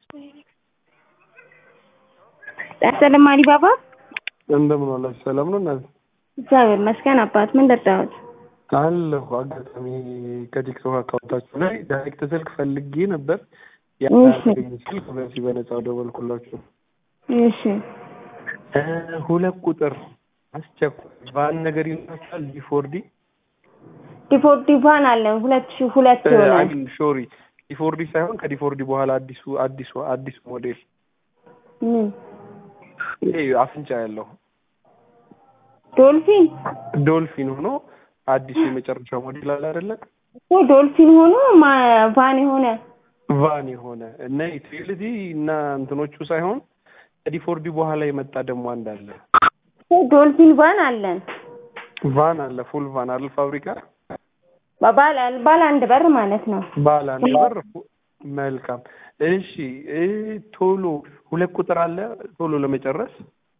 ጤና አሊባባ እንደምን ዋላችሁ? ሰላም ነው እናት? እግዚአብሔር ይመስገን አባት። ምን ደርዳዎት? አለሁ። አጋጣሚ ከቲክቶክ አካውንታችሁ ላይ ዳይሬክት ስልክ ፈልጌ ነበር። እሺ ያገኝ ስልክ በዚህ በነፃው ደወልኩላችሁ። እሺ እ ሁለት ቁጥር አስቸኳይ ቫን ነገር ይኖራል። ዲፎርዲ ዲፎርዲ ቫን አለን ሁለት ሺህ ሁለት ይሆናል። አሚን ሾሪ ዲፎርዲ ሳይሆን ከዲፎርዲ በኋላ አዲሱ አዲሱ አዲሱ ሞዴል ምን ይሄ አፍንጫ ያለው ዶልፊን ዶልፊን ሆኖ አዲሱ የመጨረሻው ሞዴል አለ አይደለ? እኮ ዶልፊን ሆኖ ማ- ቫን የሆነ ቫን የሆነ እና ዩቲሊቲ እና እንትኖቹ ሳይሆን ከዲፎርዲ በኋላ የመጣ ደግሞ አንድ አለ። እኮ ዶልፊን ቫን አለን። ቫን አለ ፉል ቫን አለ ፋብሪካ ባለ ባለ አንድ በር ማለት ነው። ባለ አንድ በር መልካም። እሺ እ ቶሎ ሁለት ቁጥር አለ ቶሎ ለመጨረስ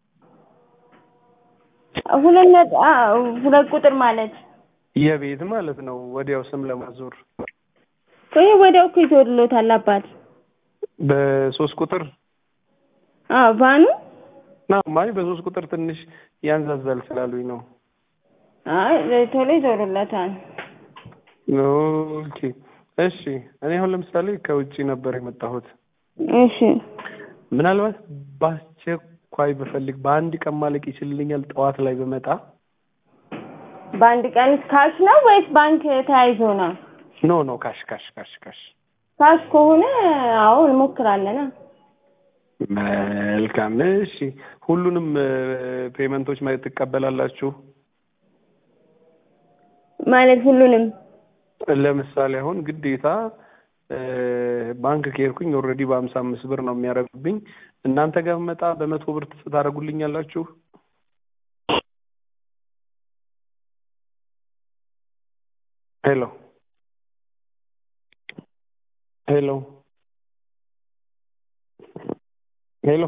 ሁለት ነጥ አ- ሁለት ቁጥር ማለት የቤት ማለት ነው። ወዲያው ስም ለማዞር ይሄ ወዲያው እኮ ይዞልዎታል አባት። በሶስት ቁጥር አዎ ቫኑ ና ማይ በሶስት ቁጥር ትንሽ ያንዛዛል ስላሉኝ ነው። አይ ቶሎ ይዞልዎታል። ኦኬ እሺ። እኔ አሁን ለምሳሌ ከውጭ ነበር የመጣሁት። እሺ ምናልባት በአስቸኳይ ብፈልግ በአንድ ቀን ማለቅ ይችልልኛል? ጠዋት ላይ በመጣ በአንድ ቀን ካሽ ነው ወይስ ባንክ ተያይዞ ነው? ኖ ኖ ካሽ ካሽ ካሽ ካሽ። ካሽ ከሆነ አዎ እንሞክራለን። መልካም እሺ። ሁሉንም ፔመንቶች ማለት ትቀበላላችሁ? ማለት ሁሉንም ለምሳሌ አሁን ግዴታ እ ባንክ ከሄድኩኝ ኦልሬዲ በሀምሳ አምስት ብር ነው የሚያደርጉብኝ። እናንተ ጋር ብመጣ በመቶ ብር ታደርጉልኛላችሁ? ሄሎ ሄሎ ሄሎ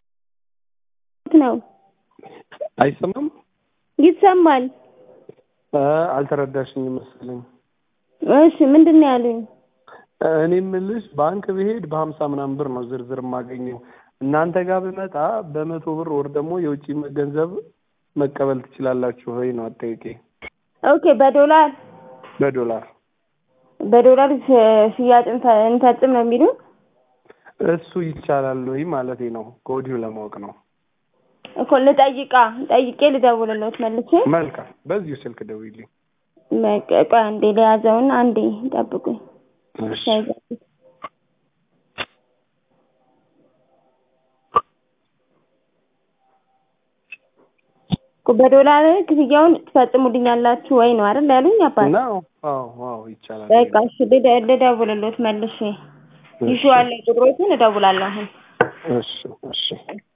ነው አይሰማም? ይሰማል። እ አልተረዳሽኝም መሰለኝ። እሺ ምንድን ነው ያሉኝ? እኔ የምልሽ ባንክ ብሄድ በሀምሳ ምናምን ብር ነው ዝርዝር የማገኘው። እናንተ ጋር ብመጣ በመቶ ብር ወር ደግሞ የውጭ ገንዘብ መቀበል ትችላላችሁ ወይ ነው አጠያቄ። ኦኬ በዶላር በዶላር በዶላር ሽ- ሽያጭ እንፈ- እንፈጽም ነው የሚሉን? እሱ ይቻላል ወይ ማለቴ ነው። ከወዲሁ ለማወቅ ነው። እኮ ልጠይቃ ጠይቄ ልደውልልዎት መልሼ። መልካም፣ በዚሁ ስልክ ደውይልኝ። በቃ ቆይ አንዴ ለያዘውና አንዴ ጠብቁኝ። እሺ። ሳይዘጉት እኮ በዶላር ክፍያውን ትፈጽሙልኛላችሁ ወይ ነው አይደል ያሉኝ አባት? ነው? አዎ አዎ፣ ይቻላል። በቃ እሺ ልደ- ልደውልልዎት መልሼ። እሺ፣ ይዤዋለሁ ቁጥሮቹን እደውላለሁ አሁን። እሺ እሺ